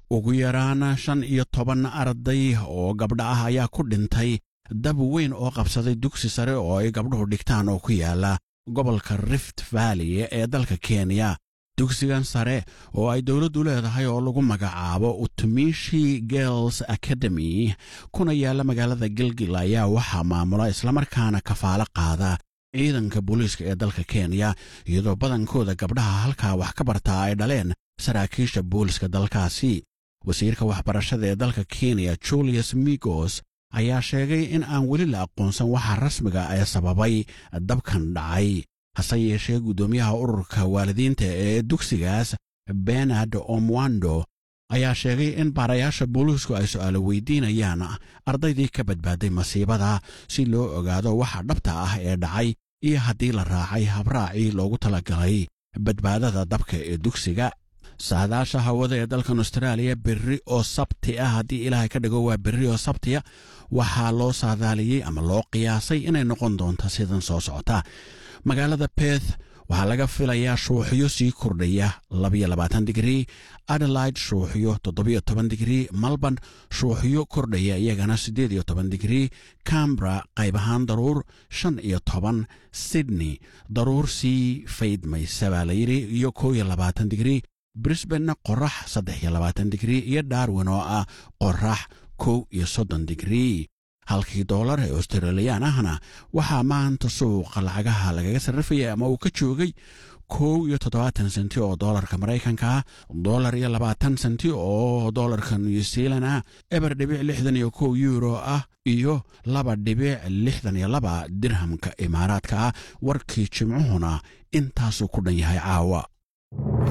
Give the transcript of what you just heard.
ugu yaraan shan iyo toban arday oo gabdha ah ayaa ku dhintay dab weyn oo qabsaday dugsi sare oo ay gabdhuhu dhigtaan oo ku yaala gobolka rift valley ee dalka kenya dugsigan sare oo ay dowladdu leedahay oo lagu magacaabo utumishi girls academy kuna yaalla magaalada gilgil ayaa waxaa maamula islamarkaana kafaalo qaada ciidanka booliiska ee dalka kenya iyadoo badankooda gabdhaha halkaa wax ka bartaa ay dhaleen saraakiisha booliska dalkaasi wasiirka waxbarashada ee dalka kenya julius migos ayaa sheegay in aan weli la aqoonsan waxa rasmiga ee sababay dabkan dhacay hase yeeshee guddoomiyaha ururka waalidiinta ee dugsigaas benard omwando ayaa sheegay in baarayaasha booliisku ay su'aalo weydiinayaan ardaydii ka badbaaday masiibada si loo ogaado waxa dhabta ah ee dhacay iyo haddii la raacay habraacii loogu talagalay badbaadada dabka ee dugsiga saadaasha hawada ee dalkan austraaliya berri oo sabti ah haddii ilaahay ka dhigo waa berri oo sabtiya waxaa loo saadaaliyey ama loo qiyaasay inay noqon doonto sidan soo socota magaalada beth waxaa laga filayaa shuuxyo sii kordhaya labayo labaatan digrii adelaide shuuxyo toddobiyo toban digrii melbourne shuuxyo kordhaya iyagana siddeed iyo toban digrii cambra qayb ahaan daruur shan iyo toban sydney daruur sii faydmaysa baa layidhi iyo kow iyo labaatan digrii brisbanna qorax saddex iyo labaatan digrii iyo darwin oo ah qorax kow iyo soddon digrii halkii doolar ee australiyaan ahna waxaa maanta suuqa lacagaha lagaga sarrifaya ama uu ka joogay kow iyo toddobaatan senti oo doolarka maraykanka ah doolar iyo labaatan senti oo doolarka new zealand ah eber dhibic lixdan iyo kow yuuro ah iyo laba dhibic lixdan iyo laba dirhamka imaaraadka ah warkii jimcuhuna intaasuu ku dhan yahay caawa